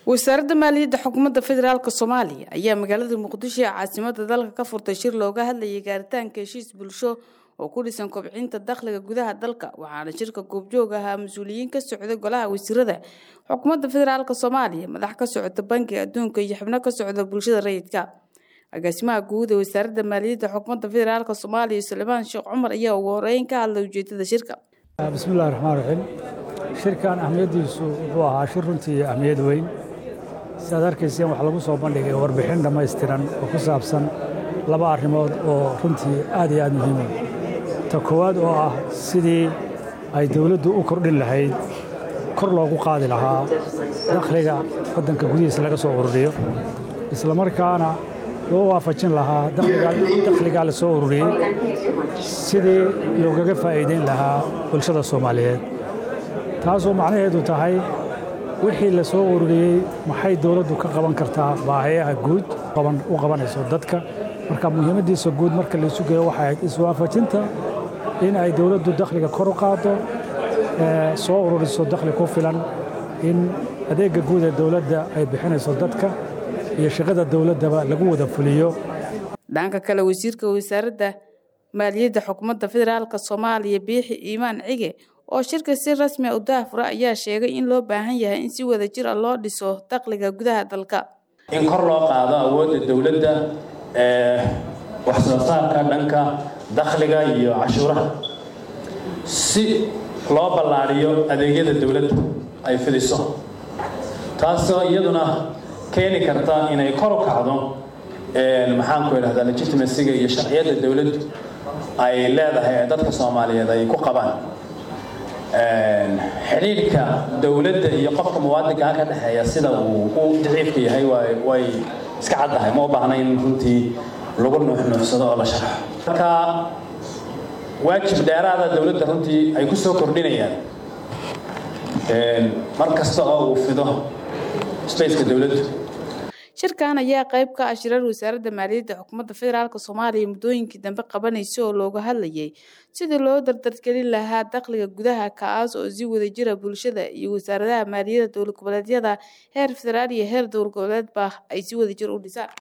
wasaaradda maaliyadda xukuumadda federaalk soomaaliya ayaa magaalada muqdisho ee caasimada dalka ka furtay shir looga hadlayay gaaritaanka heshiis bulsho oo ku dhisan kobcinta dakhliga gudaha dalka waxaana shirka goobjoog ahaa mas-uuliyiin ka socda golaha wasiirada xukuumadda federaalk soomaaliya madax ka socota bankiga adduunka iyo xubno ka socda bulshada rayidka agaasimaha guud ee wasaaradda maaliyadda xukuumadda federaalk soomaaliya sulaymaan sheekh cumar ayaa ugu horeyn ka hadlay ujeedada shirka bismillahi raxmaan raxiim shirkan ahmiyaddiisu wuxuu ahaa shir runtii ahmiyad weyn si aad arkayseen waxaa lagu soo bandhigay warbixin dhammaystiran oo ku saabsan laba arrimood oo runtii aad iyo aad muhiima ta koowaad oo ah sidii ay dawladdu u kordhin lahayd kor loogu qaadi lahaa dakhliga waddanka gudihiisa laga soo ururiyo islamarkaana loo waafajin lahaa dakhligaa la soo ururiyey sidii loogaga faa'iidayn lahaa bulshada soomaaliyeed taasoo macnaheedu tahay wixii la soo ururiyey maxay dawladdu ka qaban kartaa baahayaha guud u qabanayso dadka marka muhiimaddiisa guud marka laysu geeyo waxay ahayd iswaafajinta in ay dawladdu dakhliga kor u qaaddo soo ururiso dakhli ku filan in adeegga guud ee dawladda ay bixinayso dadka iyo shaqada dawladdaba lagu wada fuliyo dhanka kale wasiirka wasaaradda maaliyadda xukuumadda federaalk soomaaliya biixi iimaan cige oo shirka si rasmi u daafura ayaa sheegay in loo baahan yahay in si wada jir a loo dhiso dakhliga gudaha dalka in kor loo qaado awoodda dowladda ee wax soo saarka dhanka dakhliga iyo cashuuraha si loo ballaadhiyo adeegyada dowladda ay fidiso taasoo iyaduna keeni karta inay kor u kacdo maxaanku idhahdaa legitimacyga iyo sharciyadda dowladdu ay leedahay ee dadka soomaaliyeed ay ku qabaan xidhiidhka dowladda iyo qofka muwaadinkaa ka dhexeeya sida uu u daciifka yahay way iska caddahay ma u baahna in runtii lagu nuuxnuuxsado oo la sharaxo marka waajib dheeraada dowladda runtii ay ku soo kordhinayaan mar kasta oo uu fido spaceka dowladdu shirkan ayaa qayb ka ah shirar wasaaradda maaliyadda xukuumadda federaalk soomaaliya muddooyinkii dambe qabanaysa oo looga hadlayay sidii loo dardargelin lahaa dakhliga gudaha kaas oo si wadajira bulshada iyo wasaaradaha maaliyadda dowlad goboleedyada heer federaal iyo heer dowlad goboleedba ay si wadajir u dhisaan